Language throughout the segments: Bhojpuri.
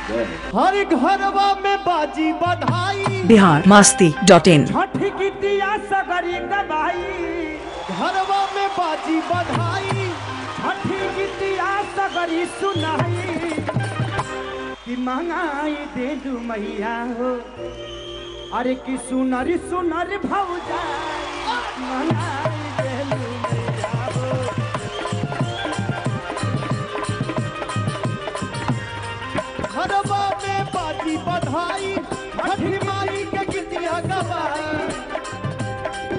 हर घरवा में बाजी बधाई बिहार मास्ती डॉट इन छठी गीतिया सगरी गवाई घरवा में बाजी बधाई छठी गीतिया सगरी सुनाई कि मंगाई दे दू मैया हो अरे कि सुनर सुनर भौजाई मंगाई दे दू मैया हो घरवा में बाजी बधाई छठी माई के गीतिया गवाई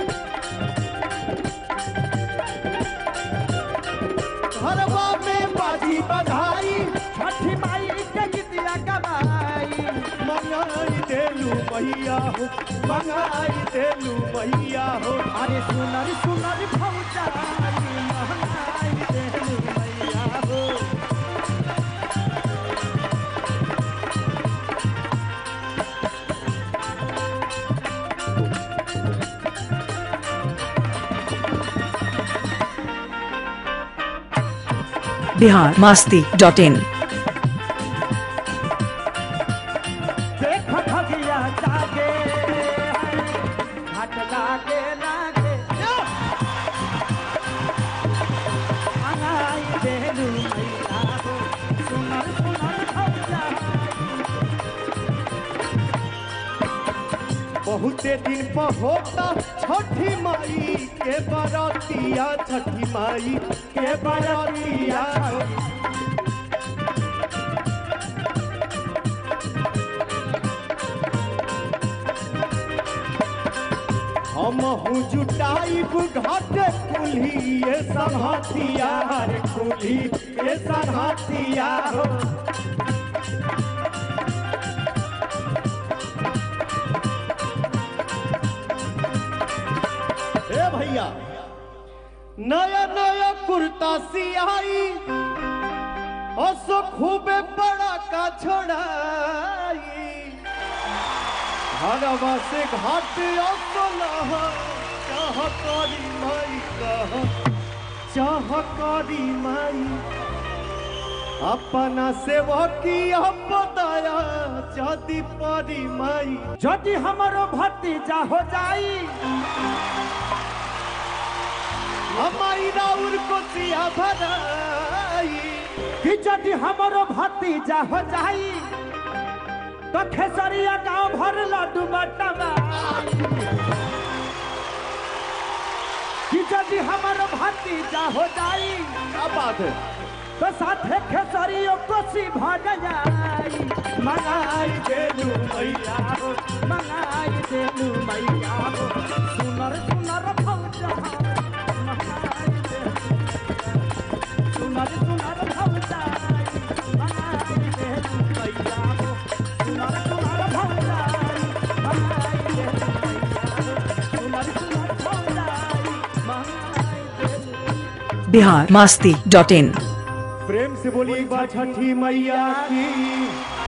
घरवा में बाजी बधाई छठी माई के गीतिया गवाई मंगाई देलू मैया हो मंगाई देलू मैया हो अरे सुनर सुनर भौजाई मंगाई दे दू मैया हो बिहार मास्ती डॉट इन देख भगिया जागे घाट लागे लागे अंगाई देलू मैया हो सुनर सुनर भौजा बहुते दिन पर होता छठी माई के बरतिया छठी माई के बरतिया हम हूँ जुटाइब घाट कुल्ही ये संहतिया रे कुल्ही ये संहतिया हो ए भैया नया नया कुर्ता सियाई असो खूबे बड़ा का छोड़ाई घरवा से घाट असो लह चाह करी माई कह चाह करी माई अपना सेवकी अपदाया जदि परी माई यदि हमारो भतीजा हो जाई हमारी राउर को सिया भराई कि यदि हमारो भतीजा हो जाई तो खेसरिया गांव भर लड्डू बटवा कि यदि हमारो भतीजा हो जाई क्या बात है तो साथे खेसरियो कोसी भर जाई मंगाई देलू मैया हो मंगाई देलू मैया हो सुनर सुनर भौजा मंगाई देलू सुनर सुनर भौजा मंगाई देलू मैया हो सुनर सुनर भौजा मंगाई देलू मैया हो सुनर सुनर भौजा मंगाई देलू बिहार मास्ती डॉट इन प्रेम से बोली एक बार छठी मैया की